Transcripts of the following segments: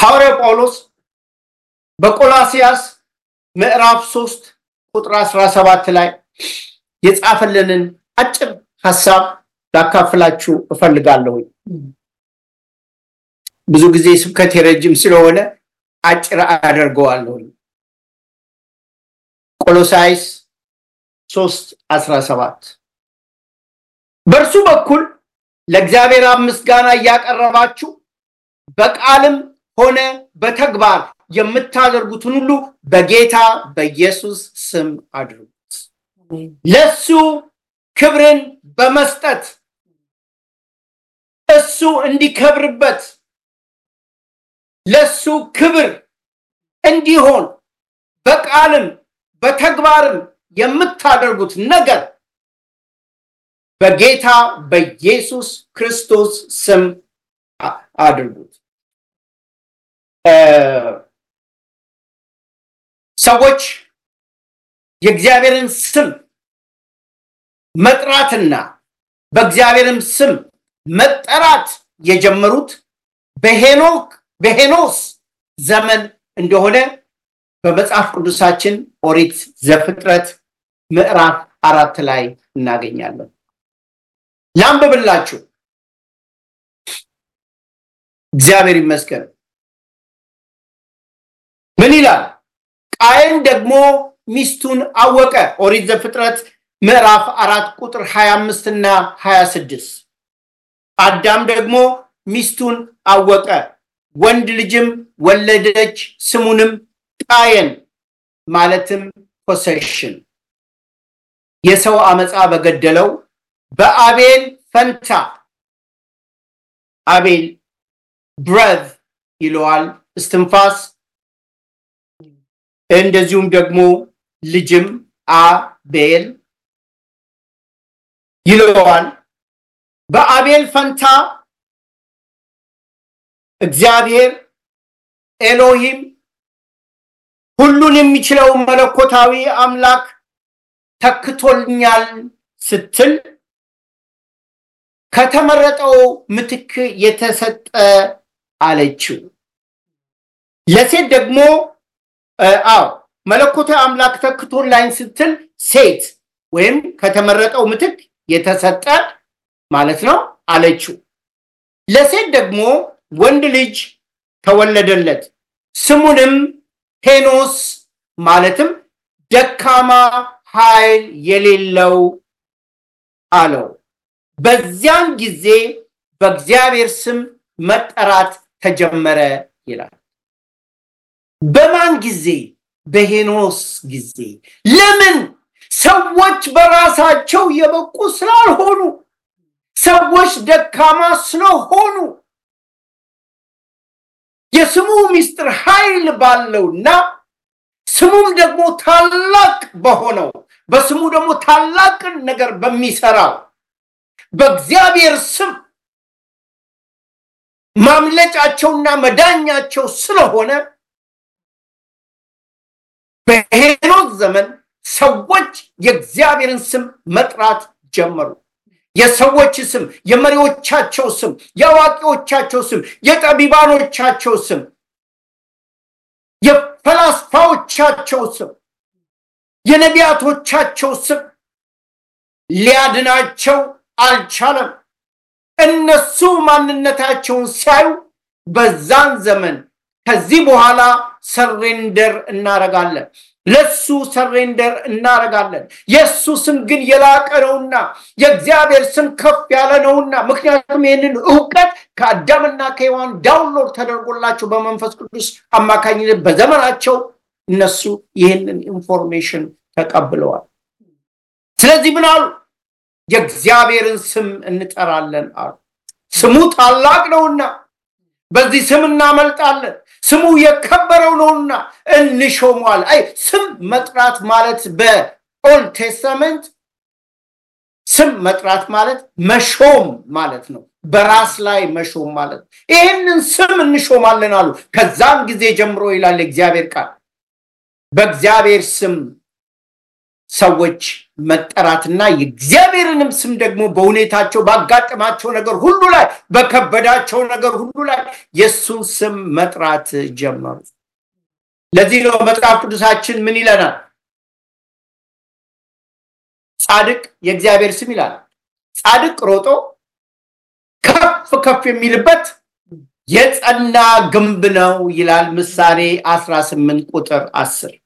ሐዋርያው ጳውሎስ በቆላሲያስ ምዕራፍ 3 ቁጥር 17 ላይ የጻፈልንን አጭር ሐሳብ ላካፍላችሁ እፈልጋለሁ። ብዙ ጊዜ ስብከቴ ረጅም ስለሆነ አጭር አደርገዋለሁ። ቆሎሳይስ 3 17 በእርሱ በኩል ለእግዚአብሔር አብ ምስጋና እያቀረባችሁ በቃልም ሆነ በተግባር የምታደርጉትን ሁሉ በጌታ በኢየሱስ ስም አድርጉት። ለሱ ክብርን በመስጠት እሱ እንዲከብርበት ለሱ ክብር እንዲሆን በቃልም በተግባርም የምታደርጉት ነገር በጌታ በኢየሱስ ክርስቶስ ስም አድርጉት። ሰዎች የእግዚአብሔርን ስም መጥራትና በእግዚአብሔርም ስም መጠራት የጀመሩት በሄኖክ በሄኖስ ዘመን እንደሆነ በመጽሐፍ ቅዱሳችን ኦሪት ዘፍጥረት ምዕራፍ አራት ላይ እናገኛለን። ላንብብላችሁ። እግዚአብሔር ይመስገን። ምን ይላል? ቃየን ደግሞ ሚስቱን አወቀ። ኦሪት ዘፍጥረት ምዕራፍ አራት ቁጥር 25 እና 26 አዳም ደግሞ ሚስቱን አወቀ፣ ወንድ ልጅም ወለደች፣ ስሙንም ቃየን ማለትም ፖሴሽን የሰው አመፃ በገደለው በአቤል ፈንታ አቤል ብረዝ ይለዋል እስትንፋስ እንደዚሁም ደግሞ ልጅም አቤል ይለዋል። በአቤል ፈንታ እግዚአብሔር ኤሎሂም ሁሉን የሚችለው መለኮታዊ አምላክ ተክቶልኛል ስትል ከተመረጠው ምትክ የተሰጠ አለችው። ለሴት ደግሞ አዎ መለኮታዊ አምላክ ተክቶላኝ ስትል ሴት ወይም ከተመረጠው ምትክ የተሰጠ ማለት ነው አለችው። ለሴት ደግሞ ወንድ ልጅ ተወለደለት፣ ስሙንም ሄኖስ ማለትም ደካማ ኃይል የሌለው አለው። በዚያን ጊዜ በእግዚአብሔር ስም መጠራት ተጀመረ ይላል። በማን ጊዜ? በሄኖስ ጊዜ። ለምን? ሰዎች በራሳቸው የበቁ ስላልሆኑ፣ ሰዎች ደካማ ስለሆኑ የስሙ ምስጢር ኃይል ባለውና ስሙም ደግሞ ታላቅ በሆነው በስሙ ደግሞ ታላቅን ነገር በሚሰራው በእግዚአብሔር ስም ማምለጫቸውና መዳኛቸው ስለሆነ በሄኖክ ዘመን ሰዎች የእግዚአብሔርን ስም መጥራት ጀመሩ። የሰዎች ስም፣ የመሪዎቻቸው ስም፣ የአዋቂዎቻቸው ስም፣ የጠቢባኖቻቸው ስም፣ የፈላስፋዎቻቸው ስም፣ የነቢያቶቻቸው ስም ሊያድናቸው አልቻለም። እነሱ ማንነታቸውን ሲያዩ በዛን ዘመን ከዚህ በኋላ ሰሬንደር እናረጋለን፣ ለሱ ሰሬንደር እናረጋለን። የእሱ ስም ግን የላቀ ነውና የእግዚአብሔር ስም ከፍ ያለ ነውና፣ ምክንያቱም ይህንን እውቀት ከአዳምና ከሔዋን ዳውንሎድ ተደርጎላቸው በመንፈስ ቅዱስ አማካኝነት በዘመናቸው እነሱ ይህንን ኢንፎርሜሽን ተቀብለዋል። ስለዚህ ምን አሉ? የእግዚአብሔርን ስም እንጠራለን አሉ። ስሙ ታላቅ ነውና በዚህ ስም እናመልጣለን። ስሙ የከበረው ነውና እንሾሟል። አይ ስም መጥራት ማለት በኦልድ ቴስተመንት ስም መጥራት ማለት መሾም ማለት ነው። በራስ ላይ መሾም ማለት ነው። ይህንን ስም እንሾማለን አሉ። ከዛም ጊዜ ጀምሮ ይላል እግዚአብሔር ቃል በእግዚአብሔር ስም ሰዎች መጠራትና የእግዚአብሔርንም ስም ደግሞ በሁኔታቸው ባጋጠማቸው ነገር ሁሉ ላይ በከበዳቸው ነገር ሁሉ ላይ የእሱን ስም መጥራት ጀመሩ። ለዚህ ነው መጽሐፍ ቅዱሳችን ምን ይለናል? ጻድቅ የእግዚአብሔር ስም ይላል። ጻድቅ ሮጦ ከፍ ከፍ የሚልበት የጸና ግንብ ነው ይላል ምሳሌ 18 ቁጥር 10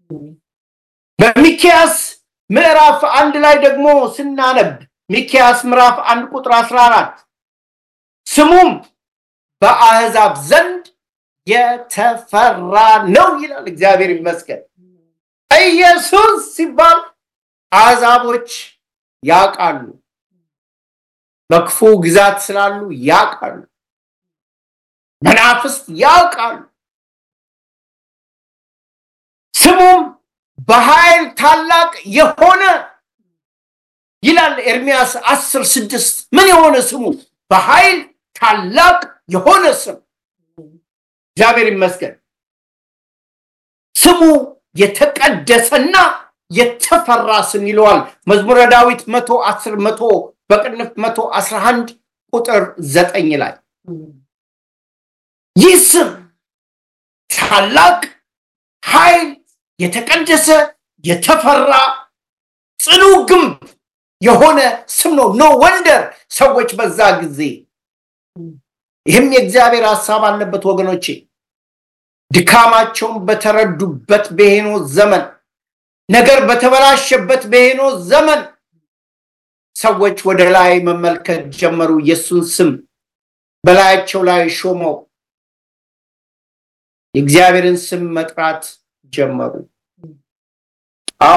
በሚኪያስ ምዕራፍ አንድ ላይ ደግሞ ስናነብ ሚኪያስ ምዕራፍ አንድ ቁጥር 14 ስሙም በአህዛብ ዘንድ የተፈራ ነው ይላል። እግዚአብሔር ይመስገን። ኢየሱስ ሲባል አሕዛቦች ያውቃሉ፣ በክፉ ግዛት ስላሉ ያውቃሉ፣ መናፍስት ያውቃሉ። ስሙም በኃይል ታላቅ የሆነ ይላል ኤርሚያስ አስር ስድስት ምን የሆነ ስሙ በኃይል ታላቅ የሆነ ስም እግዚአብሔር ይመስገን። ስሙ የተቀደሰና የተፈራ ስም ይለዋል። መዝሙረ ዳዊት መቶ አስር መቶ በቅንፍ መቶ አስራ አንድ ቁጥር ዘጠኝ ላይ ይህ ስም ታላቅ ኃይል የተቀደሰ የተፈራ ጽኑ ግንብ የሆነ ስም ነው። ኖ ወንደር ሰዎች በዛ ጊዜ ይህም የእግዚአብሔር ሀሳብ አለበት ወገኖቼ። ድካማቸውን በተረዱበት በሄኖ ዘመን ነገር በተበላሸበት በሄኖ ዘመን ሰዎች ወደ ላይ መመልከት ጀመሩ። የእሱን ስም በላያቸው ላይ ሾመው የእግዚአብሔርን ስም መጥራት ጀመሩ። አዎ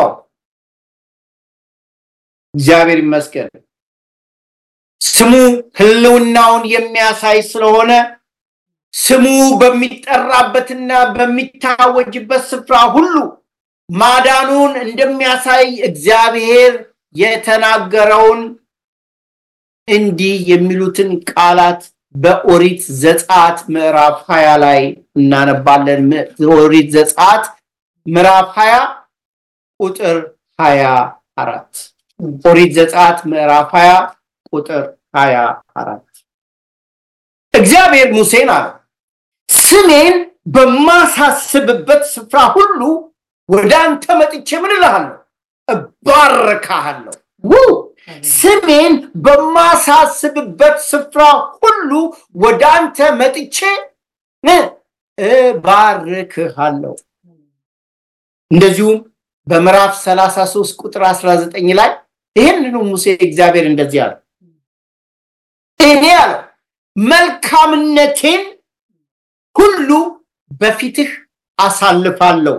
እግዚአብሔር ይመስገን። ስሙ ሕልውናውን የሚያሳይ ስለሆነ ስሙ በሚጠራበትና በሚታወጅበት ስፍራ ሁሉ ማዳኑን እንደሚያሳይ እግዚአብሔር የተናገረውን እንዲህ የሚሉትን ቃላት በኦሪት ዘጸአት ምዕራፍ ሀያ ላይ እናነባለን። ኦሪት ዘጸአት ምዕራፍ ሀያ ቁጥር ሀያ አራት ኦሪት ዘጸአት ምዕራፍ ሀያ ቁጥር ሀያ አራት እግዚአብሔር ሙሴን አለው ስሜን በማሳስብበት ስፍራ ሁሉ ወደ አንተ መጥቼ ምን እልሃለሁ? እባርካሃለሁ። ውይ! ስሜን በማሳስብበት ስፍራ ሁሉ ወደ አንተ መጥቼ እ እባርክሃለሁ። እንደዚሁም በምዕራፍ 33 ቁጥር 19 ላይ ይህንኑ ሙሴ እግዚአብሔር እንደዚህ አለ፣ እኔ አለው መልካምነቴን ሁሉ በፊትህ አሳልፋለሁ፣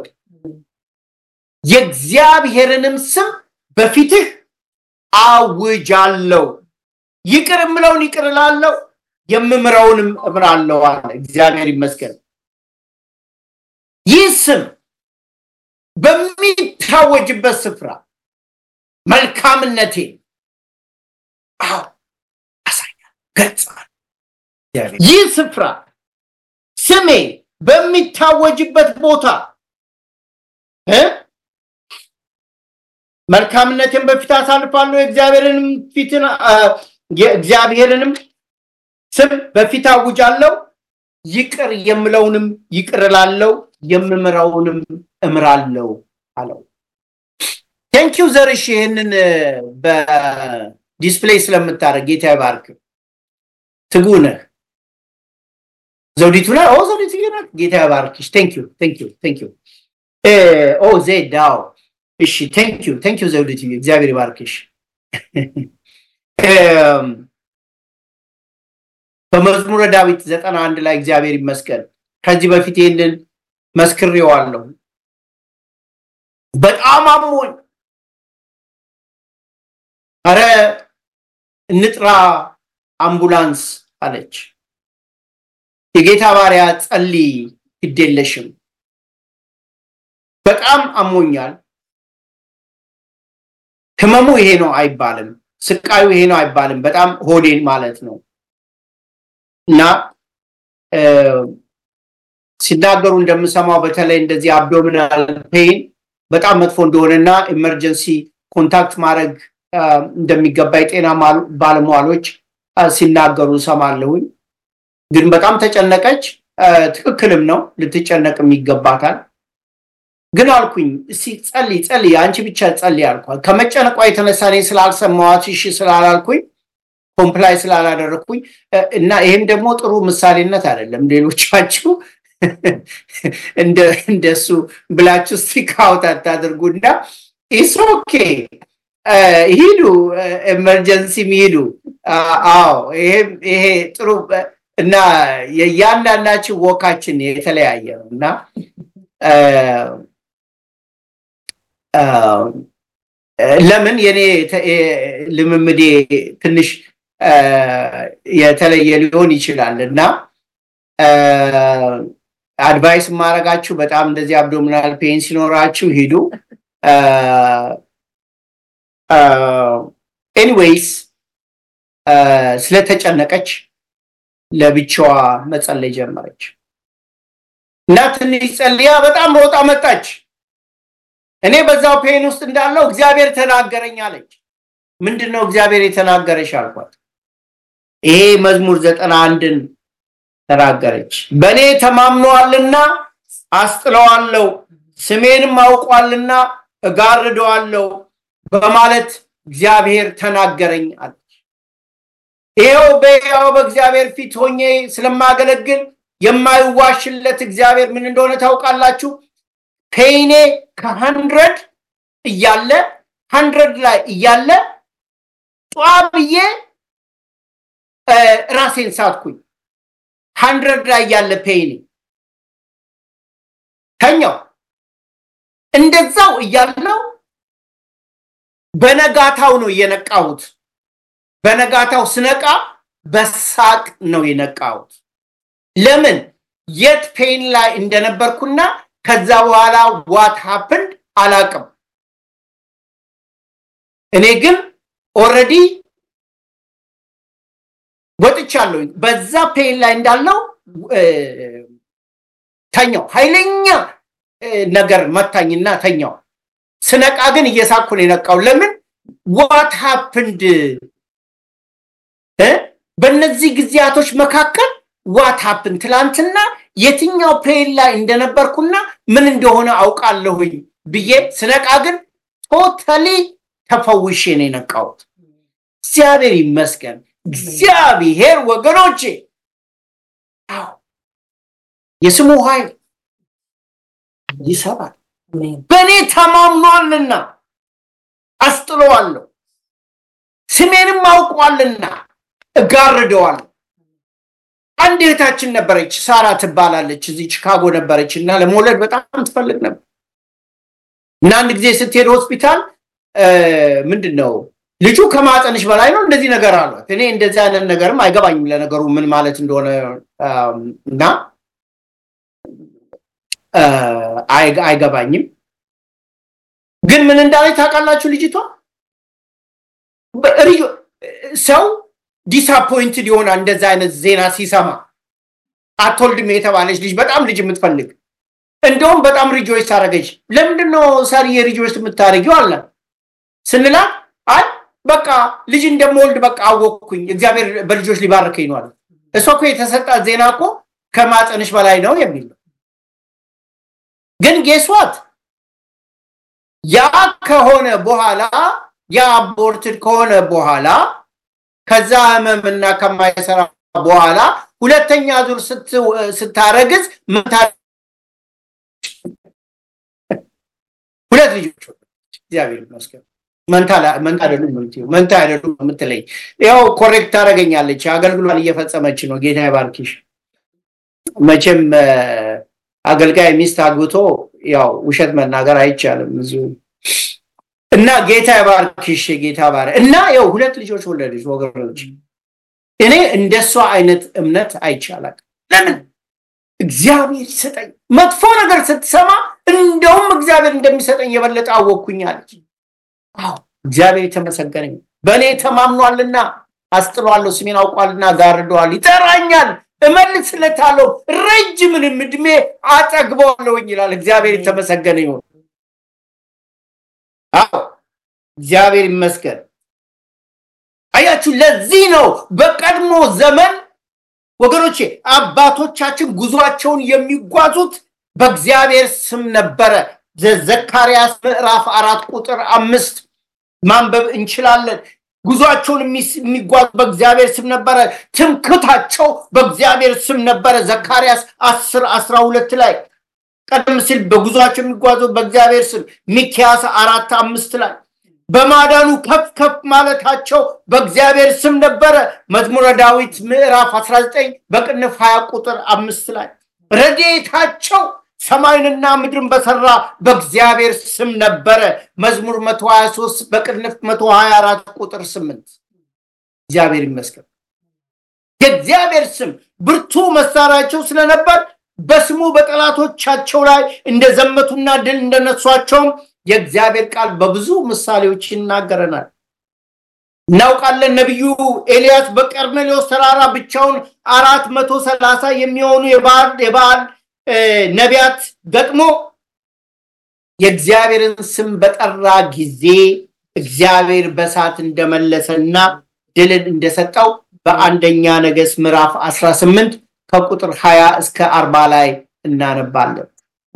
የእግዚአብሔርንም ስም በፊትህ አውጃለሁ። ይቅር የምለውን ይቅር እላለሁ፣ የምምረውንም እምራለሁ አለ። እግዚአብሔር ይመስገን። ይህ ስም በሚታወጅበት ስፍራ መልካምነቴ አዎ አሳያል ገልጻል። ይህ ስፍራ ስሜ በሚታወጅበት ቦታ እ መልካምነትን በፊት አሳልፋለሁ የእግዚአብሔርንም ፊትን የእግዚአብሔርንም ስም በፊት አውጃለሁ ይቅር የምለውንም ይቅር እላለሁ የምምረውንም እምራለሁ አለው። ቴንኪው ዘርሽ ይህንን በዲስፕሌይ ስለምታደርግ ጌታ ይባርክ። ትጉ ነህ። ዘውዲቱ ነህ? ኦ ዘውዲቱ ነህ። ጌታ ይባርክሽ። ቴንኪው ቴንኪው ቴንኪው። ኦ ዜዳው እሺ፣ ቴንኪው ቴንኪው ዘውዲቱ፣ እግዚአብሔር ይባርክሽ። በመዝሙረ ዳዊት ዘጠና አንድ ላይ እግዚአብሔር ይመስገን ከዚህ በፊት ይህንን መስክሬዋለሁ። በጣም አሞኝ አረ እንጥራ አምቡላንስ አለች። የጌታ ባሪያ ጸልይ፣ ግዴለሽም በጣም አሞኛል። ህመሙ ይሄ ነው አይባልም፣ ስቃዩ ይሄ ነው አይባልም። በጣም ሆዴን ማለት ነው እና ሲናገሩ እንደምሰማው በተለይ እንደዚህ አብዶሚናል ፔን በጣም መጥፎ እንደሆነና ኢመርጀንሲ ኮንታክት ማድረግ እንደሚገባ የጤና ባለሙያሎች ሲናገሩ ሰማለሁኝ። ግን በጣም ተጨነቀች። ትክክልም ነው፣ ልትጨነቅም ይገባታል። ግን አልኩኝ እስቲ ጸልይ ጸልይ፣ አንቺ ብቻ ጸልይ አልኳት። ከመጨነቋ የተነሳ እኔ ስላልሰማዋት እሺ ስላላልኩኝ ኮምፕላይ ስላላደረግኩኝ እና ይህም ደግሞ ጥሩ ምሳሌነት አይደለም። ሌሎቻችሁ እንደሱ ብላችሁ ስቲክ አውት አታድርጉና ኢስ ኦኬ ሂዱ፣ ኤመርጀንሲም ሂዱ። አዎ ይሄ ጥሩ እና የእያንዳንዳችን ወካችን የተለያየ ነው እና ለምን የኔ ልምምዴ ትንሽ የተለየ ሊሆን ይችላል እና አድቫይስ ማድረጋችሁ በጣም እንደዚህ አብዶሚናል ፔን ሲኖራችሁ ሂዱ። ኤኒዌይስ ስለተጨነቀች ለብቻዋ መጸለይ ጀመረች እና ትንሽ ጸልያ በጣም ሮጣ መጣች። እኔ በዛው ፔን ውስጥ እንዳለው እግዚአብሔር ተናገረኝ አለች። ምንድን ነው እግዚአብሔር የተናገረሽ አልኳት። ይሄ መዝሙር ዘጠና አንድን ተናገረች። በእኔ ተማምነዋልና አስጥለዋለሁ፣ ስሜንም አውቋልና እጋርደዋለሁ በማለት እግዚአብሔር ተናገረኝ አለች። ይኸው በያው በእግዚአብሔር ፊት ሆኜ ስለማገለግል የማይዋሽለት እግዚአብሔር ምን እንደሆነ ታውቃላችሁ? ፔይኔ ከሀንድረድ እያለ ሀንድረድ ላይ እያለ ጧ ብዬ ራሴን ሳትኩኝ። ሀንድረድ ላይ እያለ ፔይኔ ተኛው። እንደዛው እያለው በነጋታው ነው የነቃሁት። በነጋታው ስነቃ በሳቅ ነው የነቃሁት። ለምን የት ፔን ላይ እንደነበርኩና ከዛ በኋላ ዋት ሀፕንድ አላቅም። እኔ ግን ኦልሬዲ ወጥቻለሁ። በዛ ፔን ላይ እንዳለው ተኛው። ኃይለኛ ነገር መታኝና ተኛው። ስነቃ ግን እየሳኩ ነው የነቃው። ለምን ዋት ሀፕንድ በእነዚህ ጊዜያቶች መካከል ዋት ሀፕን ትላንትና የትኛው ፔን ላይ እንደነበርኩና ምን እንደሆነ አውቃለሁኝ ብዬ ስነቃ ግን ቶታሊ ተፈውሼ ነው የነቃሁት። እግዚአብሔር ይመስገን። እግዚአብሔር ወገኖቼ፣ የስሙ ኃይል ይሰራል። በእኔ ተማምኗልና አስጥለዋለሁ፣ ስሜንም አውቋልና እጋርደዋለሁ። አንድ እህታችን ነበረች፣ ሳራ ትባላለች። እዚህ ቺካጎ ነበረች እና ለመውለድ በጣም ትፈልግ ነበር እና አንድ ጊዜ ስትሄድ ሆስፒታል ምንድን ነው ልጁ ከማፀንሽ በላይ ነው እንደዚህ ነገር አሏት። እኔ እንደዚህ አይነት ነገርም አይገባኝም ለነገሩ ምን ማለት እንደሆነ እና አይገባኝም። ግን ምን እንዳለች ታውቃላችሁ? ልጅቷ ሰው ዲስአፖይንትድ ይሆናል እንደዛ አይነት ዜና ሲሰማ። አትወልድም የተባለች ልጅ በጣም ልጅ የምትፈልግ እንደውም በጣም ሪጆይስ አደረገች። ለምንድን ነው ሳርዬ ሪጆይስ የምታደርጊው አለ ስንላት፣ አይ በቃ ልጅ እንደምወልድ በቃ አወቅኩኝ፣ እግዚአብሔር በልጆች ሊባርከኝ ነው አለ። እሷ እኮ የተሰጣት ዜና እኮ ከማፀንሽ በላይ ነው የሚል ነው። ግን ጌስዋት ያ ከሆነ በኋላ ያ አቦርትድ ከሆነ በኋላ ከዛ ህመምና ከማይሰራ በኋላ ሁለተኛ ዙር ስታረግዝ ሁለት ልጆች እግዚአብሔር ይመስገን። መንታ አይደሉም መንታ አይደሉም የምትለኝ ያው ኮሬክት ታደርገኛለች። አገልግሏን እየፈጸመች ነው። ጌታ ይባርክሽ። መቼም አገልጋይ ሚስት አግብቶ ያው ውሸት መናገር አይቻልም ብዙ እና ጌታ ይባርክሽ። ጌታ ባረ እና ያው ሁለት ልጆች ወለደች ወገኖች። እኔ እንደሷ አይነት እምነት አይቻላል። ለምን እግዚአብሔር ይሰጠኝ። መጥፎ ነገር ስትሰማ እንደውም እግዚአብሔር እንደሚሰጠኝ የበለጠ አወቅኩኝ አለች። አዎ እግዚአብሔር የተመሰገነኝ በእኔ ተማምኗልና አስጥሏለሁ፣ ስሜን አውቋልና ጋርደዋል፣ ይጠራኛል፣ እመልስለታለሁ፣ ረጅምንም እድሜ አጠግበዋለሁኝ ይላል። እግዚአብሔር የተመሰገነ ይሁን። አዎ እግዚአብሔር ይመስገን። አያችሁ፣ ለዚህ ነው በቀድሞ ዘመን ወገኖቼ አባቶቻችን ጉዟቸውን የሚጓዙት በእግዚአብሔር ስም ነበረ። ዘካርያስ ምዕራፍ አራት ቁጥር አምስት ማንበብ እንችላለን። ጉዟቸውን የሚጓዙ በእግዚአብሔር ስም ነበረ። ትምክታቸው በእግዚአብሔር ስም ነበረ። ዘካርያስ አስር አስራ ሁለት ላይ ቀደም ሲል በጉዟቸው የሚጓዙ በእግዚአብሔር ስም ሚኪያስ አራት አምስት ላይ በማዳኑ ከፍ ከፍ ማለታቸው በእግዚአብሔር ስም ነበረ። መዝሙረ ዳዊት ምዕራፍ 19 በቅንፍ 20 ቁጥር አምስት ላይ ረድኤታቸው ሰማይንና ምድርን በሰራ በእግዚአብሔር ስም ነበረ። መዝሙር 123 በቅንፍ 124 ቁጥር 8 እግዚአብሔር ይመስገን። የእግዚአብሔር ስም ብርቱ መሳሪያቸው ስለነበር በስሙ በጠላቶቻቸው ላይ እንደዘመቱና ድል እንደነሷቸውም የእግዚአብሔር ቃል በብዙ ምሳሌዎች ይናገረናል። እናውቃለን። ነቢዩ ኤልያስ በቀርሜሎስ ተራራ ብቻውን አራት መቶ ሰላሳ የሚሆኑ የበዓል ነቢያት ገጥሞ የእግዚአብሔርን ስም በጠራ ጊዜ እግዚአብሔር በእሳት እንደመለሰና ድልን እንደሰጠው በአንደኛ ነገሥት ምዕራፍ 18 ከቁጥር 20 እስከ 40 ላይ እናነባለን።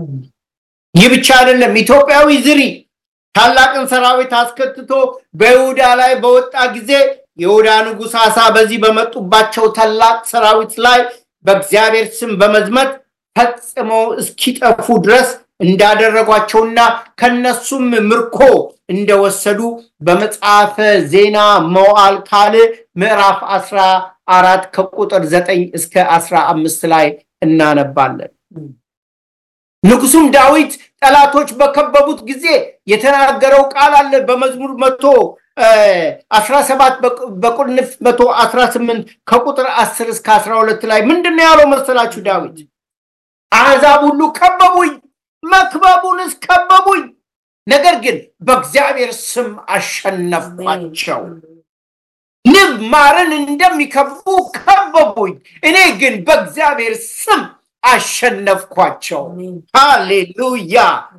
ይህ ብቻ አይደለም። ኢትዮጵያዊ ዝሪ ታላቅን ሰራዊት አስከትቶ በይሁዳ ላይ በወጣ ጊዜ የይሁዳ ንጉሥ አሳ በዚህ በመጡባቸው ታላቅ ሰራዊት ላይ በእግዚአብሔር ስም በመዝመት ፈጽመው እስኪጠፉ ድረስ እንዳደረጓቸውና ከነሱም ምርኮ እንደወሰዱ በመጽሐፈ ዜና መዋዕል ካልዕ ምዕራፍ አስራ አራት ከቁጥር ዘጠኝ እስከ አስራ አምስት ላይ እናነባለን። ንጉሱም ዳዊት ጠላቶች በከበቡት ጊዜ የተናገረው ቃል አለ። በመዝሙር መቶ አስራ ሰባት በቁልፍ መቶ አስራ ስምንት ከቁጥር አስር እስከ አስራ ሁለት ላይ ምንድን ነው ያለው መሰላችሁ? ዳዊት አሕዛብ ሁሉ ከበቡኝ፣ መክበቡንስ ከበቡኝ፣ ነገር ግን በእግዚአብሔር ስም አሸነፍኳቸው። ንብ ማርን እንደሚከቡ ከበቡኝ፣ እኔ ግን በእግዚአብሔር ስም አሸነፍኳቸው። ሃሌሉያ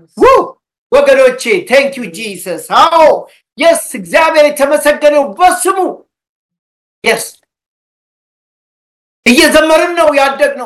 ወገኖቼ፣ ቴንክ ዩ ጂሰስ። አዎ የስ እግዚአብሔር የተመሰገነው በስሙ የስ እየዘመርን ነው ያደግነው።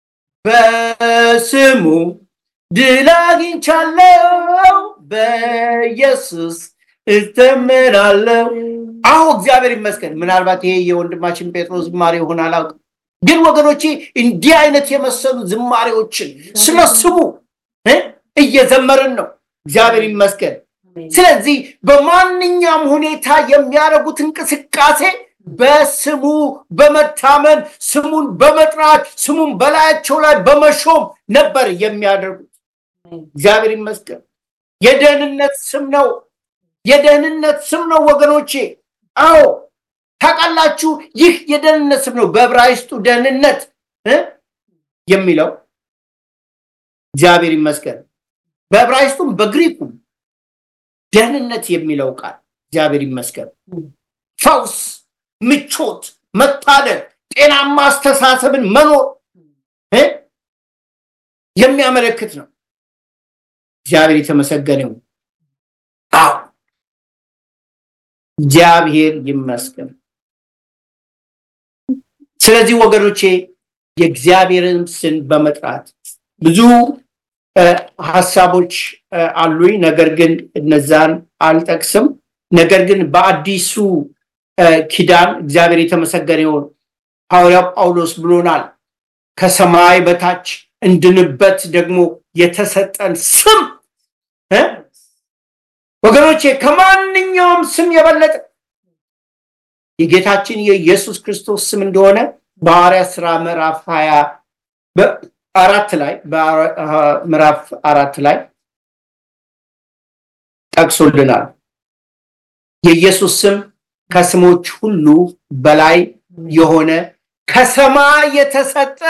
በስሙ ድል አግኝቻለሁ፣ በኢየሱስ እተምናለሁ። አዎ እግዚአብሔር ይመስገን። ምናልባት ይሄ የወንድማችን ጴጥሮስ ዝማሬ ይሆን አላውቅም። ግን ወገኖቼ እንዲህ አይነት የመሰሉ ዝማሬዎችን ስለ ስሙ እየዘመርን ነው። እግዚአብሔር ይመስገን። ስለዚህ በማንኛውም ሁኔታ የሚያደርጉት እንቅስቃሴ በስሙ በመታመን ስሙን በመጥራት ስሙን በላያቸው ላይ በመሾም ነበር የሚያደርጉት። እግዚአብሔር ይመስገን። የደህንነት ስም ነው። የደህንነት ስም ነው ወገኖቼ። አዎ ታውቃላችሁ፣ ይህ የደህንነት ስም ነው። በዕብራይስጡ ደህንነት የሚለው እግዚአብሔር ይመስገን። በዕብራይስጡም በግሪኩም ደህንነት የሚለው ቃል እግዚአብሔር ይመስገን ፈውስ፣ ምቾት፣ መታደል፣ ጤናማ አስተሳሰብን መኖር የሚያመለክት ነው። እግዚአብሔር የተመሰገነው። አዎ እግዚአብሔር ይመስገን። ስለዚህ ወገኖቼ የእግዚአብሔርን ስም በመጥራት ብዙ ሀሳቦች አሉኝ፣ ነገር ግን እነዛን አልጠቅስም። ነገር ግን በአዲሱ ኪዳን እግዚአብሔር የተመሰገነ ይሁን ሐዋርያው ጳውሎስ ብሎናል፣ ከሰማይ በታች እንድንበት ደግሞ የተሰጠን ስም ወገኖቼ ከማንኛውም ስም የበለጠ የጌታችን የኢየሱስ ክርስቶስ ስም እንደሆነ በሐዋርያት ሥራ ምዕራፍ ሀያ አራት ላይ ምዕራፍ አራት ላይ ጠቅሶልናል። የኢየሱስ ስም ከስሞች ሁሉ በላይ የሆነ ከሰማይ የተሰጠ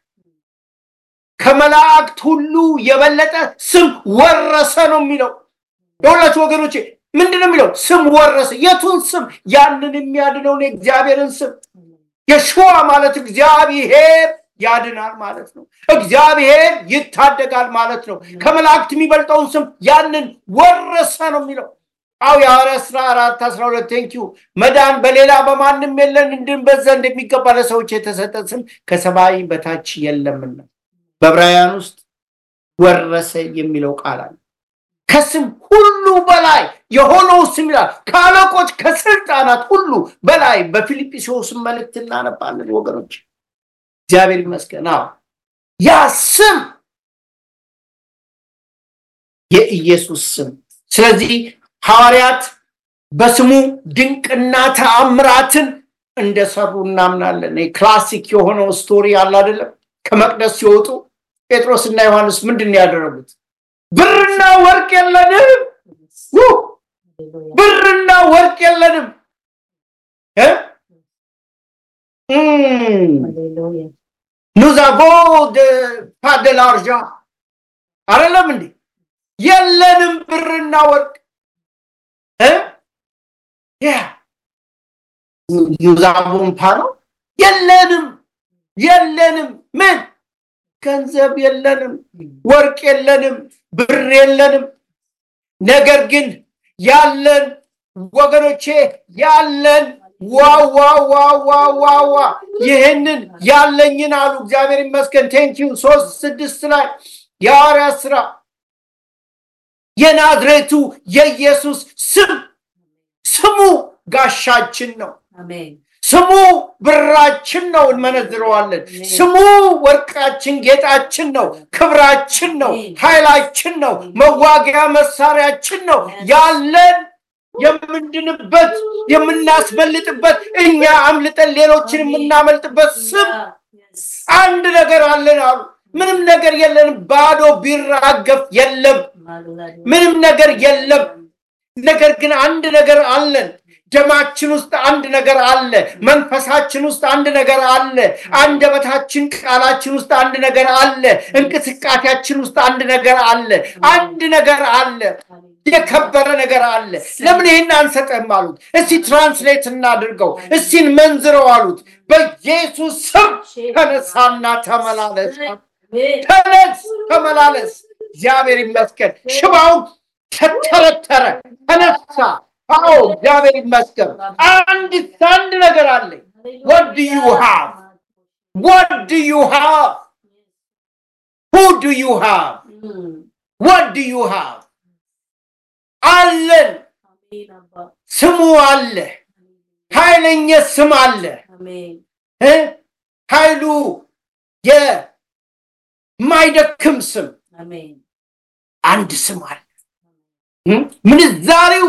ከመላእክት ሁሉ የበለጠ ስም ወረሰ ነው የሚለው። የሁላችሁ ወገኖቼ ምንድን ነው የሚለው? ስም ወረሰ። የቱን ስም? ያንን የሚያድነውን የእግዚአብሔርን ስም። የሸዋ ማለት እግዚአብሔር ያድናል ማለት ነው። እግዚአብሔር ይታደጋል ማለት ነው። ከመላእክት የሚበልጠውን ስም ያንን ወረሰ ነው የሚለው። አው የሐዋርያት ሥራ አራት አስራ ሁለት ቴንኪዩ መዳን በሌላ በማንም የለን እንድንበት ዘንድ የሚገባ ለሰዎች የተሰጠ ስም ከሰማይ በታች የለምና በዕብራውያን ውስጥ ወረሰ የሚለው ቃል አለ ከስም ሁሉ በላይ የሆነው ስም ይላል ከአለቆች ከስልጣናት ሁሉ በላይ በፊልጵስዩስ መልእክት እናነባለን ወገኖች እግዚአብሔር ይመስገን አዎ ያ ስም የኢየሱስ ስም ስለዚህ ሐዋርያት በስሙ ድንቅና ተአምራትን እንደሰሩ እናምናለን ክላሲክ የሆነው ስቶሪ አለ አይደለም ከመቅደስ ሲወጡ ጴጥሮስና ዮሐንስ ምንድን ነው ያደረጉት ብርና ወርቅ የለንም ብርና ወርቅ የለንም nous avons de pas de l'argent አይደለም እንዴ የለንም ብርና ወርቅ ዩዛቡን ፓ ነው የለንም የለንም ምን ገንዘብ የለንም ወርቅ የለንም ብር የለንም ነገር ግን ያለን ወገኖቼ ያለን ዋዋዋዋዋዋ ይህንን ያለኝን አሉ እግዚአብሔር ይመስገን ቴንኪዩ ሶስት ስድስት ላይ የሐዋርያ ስራ የናዝሬቱ የኢየሱስ ስም ስሙ ጋሻችን ነው ስሙ ብራችን ነው እንመነዝረዋለን ስሙ ወርቃችን ጌጣችን ነው ክብራችን ነው ኃይላችን ነው መዋጊያ መሳሪያችን ነው ያለን የምንድንበት የምናስበልጥበት እኛ አምልጠን ሌሎችን የምናመልጥበት ስም አንድ ነገር አለን አሉ ምንም ነገር የለንም ባዶ ቢራገፍ የለም ምንም ነገር የለም ነገር ግን አንድ ነገር አለን ደማችን ውስጥ አንድ ነገር አለ መንፈሳችን ውስጥ አንድ ነገር አለ አንደበታችን ቃላችን ውስጥ አንድ ነገር አለ እንቅስቃሴያችን ውስጥ አንድ ነገር አለ አንድ ነገር አለ የከበረ ነገር አለ ለምን ይህን አንሰጠም አሉት እስቲ ትራንስሌት እናድርገው እስቲ መንዝረው አሉት በኢየሱስ ስም ተነሳና ተመላለስ ተነስ ተመላለስ እግዚአብሔር ይመስገን ሽባው ተተረተረ ተነሳ አዎ እግዚአብሔር ይመስገን አንድ አንድ ነገር አለኝ what do you have what do you have who do you have what do you have አለን ስሙ አለ ኃይለኛ ስም አለ ኃይሉ የማይደክም ስም አንድ ስም አለ ምንዛሬው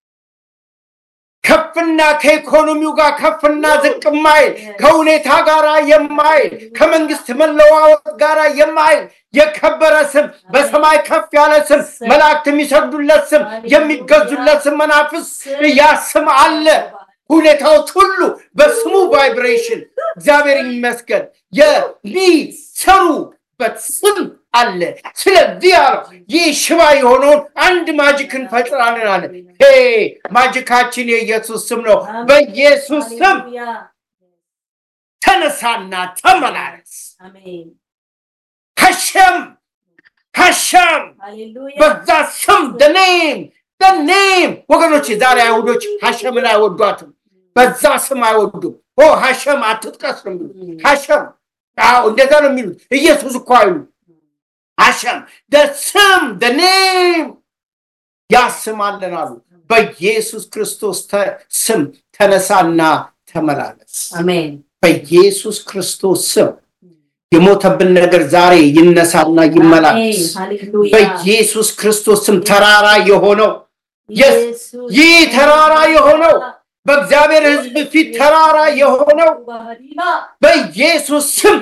ከፍና ከኢኮኖሚው ጋር ከፍና ዝቅ ማይል ከሁኔታ ጋር የማይል ከመንግስት መለዋወጥ ጋር የማይል የከበረ ስም በሰማይ ከፍ ያለ ስም መላእክት የሚሰግዱለት ስም የሚገዙለት ስም መናፍስ ያ ስም አለ ሁኔታዎች ሁሉ በስሙ ቫይብሬሽን እግዚአብሔር ይመስገን የሚሰሩበት ስም አለ ስለዚህ አለው ይህ ሽባ የሆነውን አንድ ማጅክ እንፈጥራለን አለ ማጅካችን የኢየሱስ ስም ነው በኢየሱስ ስም ተነሳና ተመላለስ ሀሸም ሀሸም በዛ ስም ደኔም ደኔም ወገኖች ዛሬ አይሁዶች ሀሸምን አይወዷትም በዛ ስም አይወዱም ኦ ሀሸም አትጥቀስ ነው የሚሉት ሀሸም አዎ እንደዛ ነው የሚሉት ኢየሱስ እኮ አይሉ ሀሸም ስም ኔም ያስማለን አሉ በኢየሱስ ክርስቶስ ስም ተነሳና ተመላለስ በኢየሱስ ክርስቶስ ስም የሞተብን ነገር ዛሬ ይነሳና ይመላለስ በኢየሱስ ክርስቶስ ስም ተራራ የሆነው ይህ ተራራ የሆነው በእግዚአብሔር ህዝብ ፊት ተራራ የሆነው በኢየሱስ ስም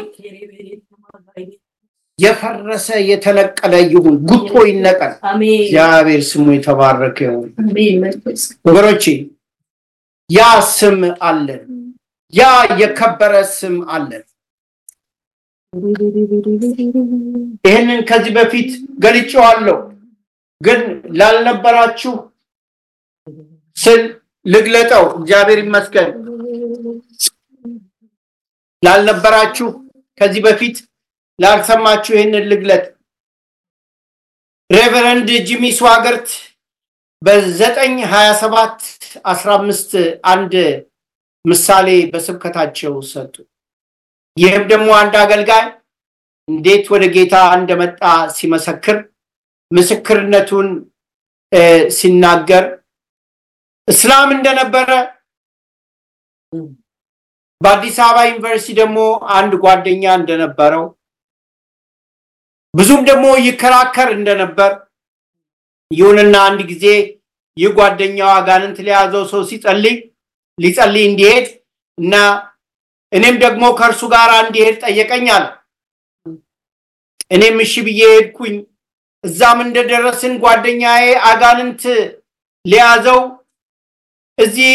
የፈረሰ የተነቀለ ይሁን ጉቶ ይነቀል እግዚአብሔር ስሙ የተባረከ ይሁን ወገኖቼ ያ ስም አለን ያ የከበረ ስም አለን ይህንን ከዚህ በፊት ገልጬዋለሁ ግን ላልነበራችሁ ስል ልግለጠው እግዚአብሔር ይመስገን ላልነበራችሁ ከዚህ በፊት ላልሰማችሁ ይህንን ልግለጥ ሬቨረንድ ጂሚ ስዋገርት በዘጠኝ ሀያ ሰባት አስራ አምስት አንድ ምሳሌ በስብከታቸው ሰጡ። ይህም ደግሞ አንድ አገልጋይ እንዴት ወደ ጌታ እንደመጣ ሲመሰክር ምስክርነቱን ሲናገር እስላም እንደነበረ በአዲስ አበባ ዩኒቨርሲቲ ደግሞ አንድ ጓደኛ እንደነበረው ብዙም ደግሞ ይከራከር እንደነበር ይሁንና አንድ ጊዜ ይህ ጓደኛው አጋንንት ለያዘው ሰው ሲጸልይ ሊጸልይ እንዲሄድ እና እኔም ደግሞ ከእርሱ ጋር እንዲሄድ ጠየቀኛል። እኔም እሺ ብዬ ሄድኩኝ። እዛም እንደደረስን ጓደኛዬ አጋንንት ሊያዘው እዚህ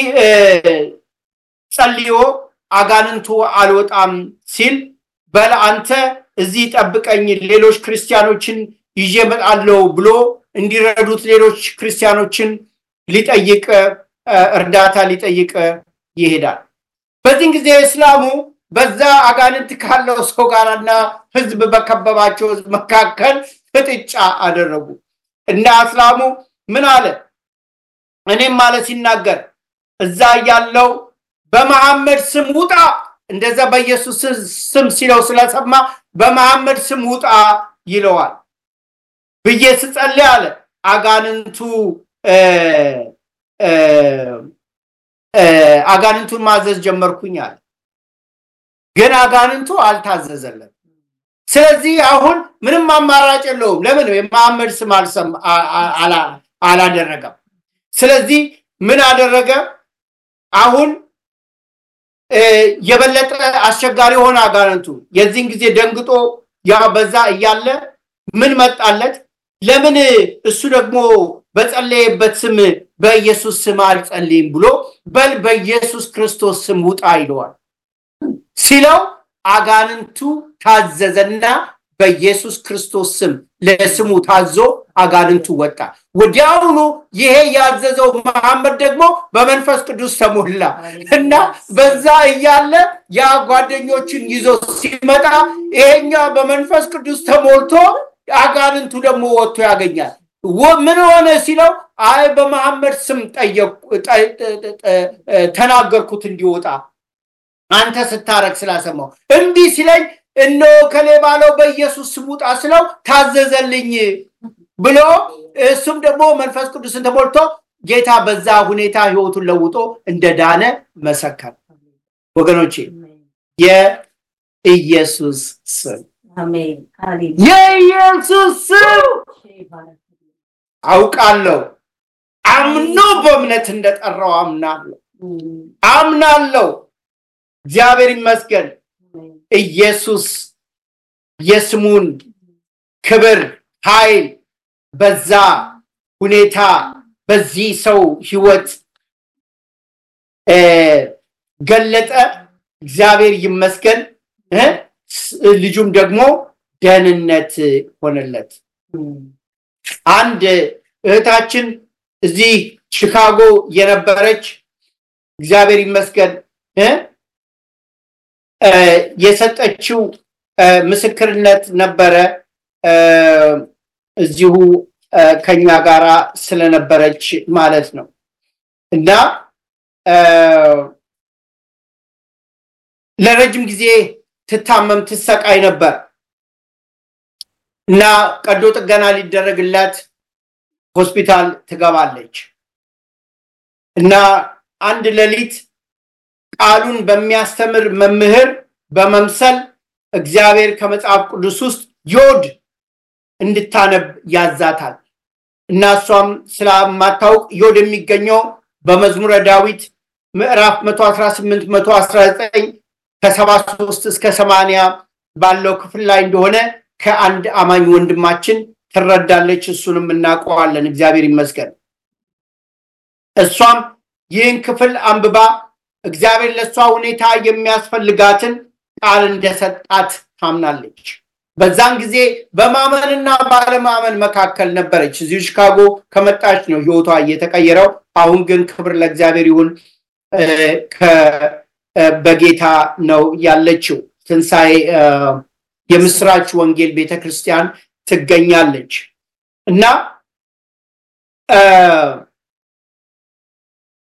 ጸልዮ አጋንንቱ አልወጣም ሲል በል አንተ እዚህ ጠብቀኝ፣ ሌሎች ክርስቲያኖችን ይዤ እመጣለሁ ብሎ እንዲረዱት ሌሎች ክርስቲያኖችን ሊጠይቅ እርዳታ ሊጠይቅ ይሄዳል። በዚህን ጊዜ እስላሙ በዛ አጋንንት ካለው ሰው ጋርና ህዝብ በከበባቸው ህዝብ መካከል ፍጥጫ አደረጉ እና እስላሙ ምን አለ? እኔም ማለት ሲናገር እዛ ያለው በመሐመድ ስም ውጣ፣ እንደዛ በኢየሱስ ስም ሲለው ስለሰማ በመሐመድ ስም ውጣ ይለዋል ብዬ ስጸልይ አለ አጋንንቱ አጋንንቱን ማዘዝ ጀመርኩኝ አለ። ግን አጋንንቱ አልታዘዘለም። ስለዚህ አሁን ምንም አማራጭ የለውም። ለምን የመሐመድ ስም አላደረገም? ስለዚህ ምን አደረገ? አሁን የበለጠ አስቸጋሪ ሆነ አጋንንቱ። የዚህን ጊዜ ደንግጦ ያ በዛ እያለ ምን መጣለት? ለምን እሱ ደግሞ በጸለየበት ስም በኢየሱስ ስም አልጸልይም ብሎ በል በኢየሱስ ክርስቶስ ስም ውጣ ይለዋል። ሲለው አጋንንቱ ታዘዘና በኢየሱስ ክርስቶስ ስም ለስሙ ታዞ አጋንንቱ ወጣ። ወዲያውኑ ይሄ ያዘዘው መሐመድ ደግሞ በመንፈስ ቅዱስ ተሞላ እና በዛ እያለ ያ ጓደኞችን ይዞ ሲመጣ ይሄኛ በመንፈስ ቅዱስ ተሞልቶ አጋንንቱ ደግሞ ወጥቶ ያገኛል። ምን ሆነ ሲለው አይ በመሐመድ ስም ተናገርኩት እንዲወጣ አንተ ስታረግ ስላሰማው እንዲህ ሲለኝ እነሆ ከሌ ባለው በኢየሱስ ስም ውጣ ስለው ታዘዘልኝ ብሎ እሱም ደግሞ መንፈስ ቅዱስን ተሞልቶ ጌታ በዛ ሁኔታ ህይወቱን ለውጦ እንደዳነ መሰከር። ወገኖቼ የኢየሱስ ስም የኢየሱስ ስም አውቃለሁ። አምኖ በእምነት እንደጠራው አምናለሁ አምናለሁ። እግዚአብሔር ይመስገን። ኢየሱስ የስሙን ክብር ኃይል በዛ ሁኔታ በዚህ ሰው ህይወት ገለጠ። እግዚአብሔር ይመስገን። ልጁም ደግሞ ደህንነት ሆነለት። አንድ እህታችን እዚህ ቺካጎ የነበረች እግዚአብሔር ይመስገን የሰጠችው ምስክርነት ነበረ። እዚሁ ከኛ ጋራ ስለነበረች ማለት ነው እና ለረጅም ጊዜ ትታመም ትሰቃይ ነበር እና ቀዶ ጥገና ሊደረግላት ሆስፒታል ትገባለች እና አንድ ሌሊት ቃሉን በሚያስተምር መምህር በመምሰል እግዚአብሔር ከመጽሐፍ ቅዱስ ውስጥ ዮድ እንድታነብ ያዛታል እና እሷም ስለማታውቅ ዮድ የሚገኘው በመዝሙረ ዳዊት ምዕራፍ 118 119 ከ73 እስከ 80 ባለው ክፍል ላይ እንደሆነ ከአንድ አማኝ ወንድማችን ትረዳለች። እሱንም እናውቀዋለን። እግዚአብሔር ይመስገን። እሷም ይህን ክፍል አንብባ እግዚአብሔር ለእሷ ሁኔታ የሚያስፈልጋትን ቃል እንደሰጣት ታምናለች። በዛን ጊዜ በማመንና ባለማመን መካከል ነበረች። እዚሁ ሺካጎ ከመጣች ነው ህይወቷ እየተቀየረው። አሁን ግን ክብር ለእግዚአብሔር ይሁን በጌታ ነው ያለችው። ትንሣኤ የምስራች ወንጌል ቤተክርስቲያን ትገኛለች እና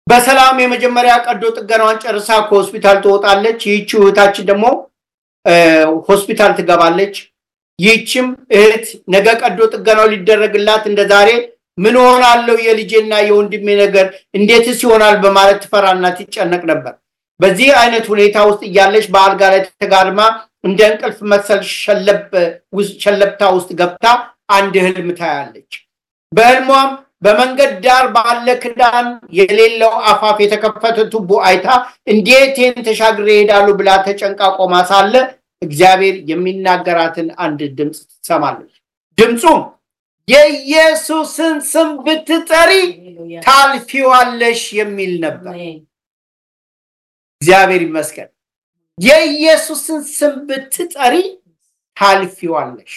በሰላም የመጀመሪያ ቀዶ ጥገናዋን ጨርሳ ከሆስፒታል ትወጣለች። ይህቺ እህታችን ደግሞ ሆስፒታል ትገባለች። ይህችም እህት ነገ ቀዶ ጥገናው ሊደረግላት እንደ ዛሬ ምን ሆናለው የልጄና የወንድሜ ነገር እንዴትስ ይሆናል በማለት ትፈራና ትጨነቅ ነበር። በዚህ አይነት ሁኔታ ውስጥ እያለች በአልጋ ላይ ተጋድማ እንደ እንቅልፍ መሰል ሸለብታ ውስጥ ገብታ አንድ ህልም ታያለች። በህልሟም በመንገድ ዳር ባለ ክዳን የሌለው አፋፍ የተከፈተ ቱቦ አይታ እንዴት ይህን ተሻግሬ እሄዳሉ ብላ ተጨንቃ ቆማ ሳለ እግዚአብሔር የሚናገራትን አንድ ድምፅ ትሰማለች። ድምፁም የኢየሱስን ስም ብትጠሪ ታልፊዋለሽ የሚል ነበር። እግዚአብሔር ይመስገን። የኢየሱስን ስም ብትጠሪ ታልፊዋለሽ።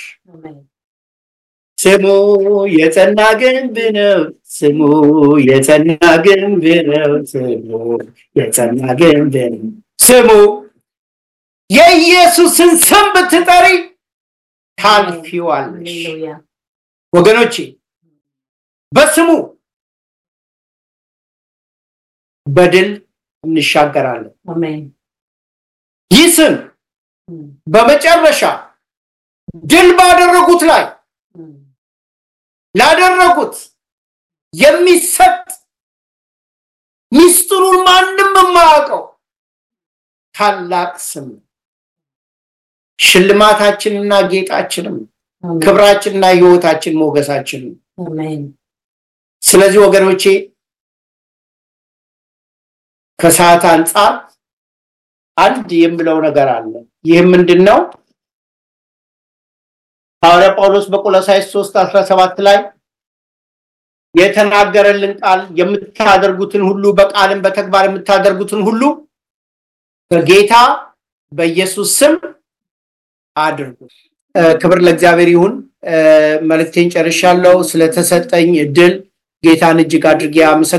ስሙ የጸና ግንብ ነው። ስሙ የጸና ግንብ ነው። ስሙ የጸና ግንብ ነው። ስሙ የኢየሱስን ስም ብትጠሪ ታልፊዋለሽ። ወገኖቼ በስሙ በድል እንሻገራለን። ይህ ስም በመጨረሻ ድል ባደረጉት ላይ ላደረጉት የሚሰጥ ሚስጥሩን ማንም የማያውቀው ታላቅ ስም ሽልማታችንና ጌጣችንም ክብራችንና ህይወታችን ሞገሳችን ስለዚህ ወገኖቼ ከሰዓት አንጻር አንድ የምለው ነገር አለ። ይህ ምንድን ነው? ሐዋርያ ጳውሎስ በቆሎሳይስ 3 17 ላይ የተናገረልን ቃል የምታደርጉትን ሁሉ በቃልም በተግባር የምታደርጉትን ሁሉ በጌታ በኢየሱስ ስም አድርጉ። ክብር ለእግዚአብሔር ይሁን። መልእክቴን ጨርሻለሁ። ስለተሰጠኝ እድል ጌታን እጅግ አድርጌ አመሰግናለሁ።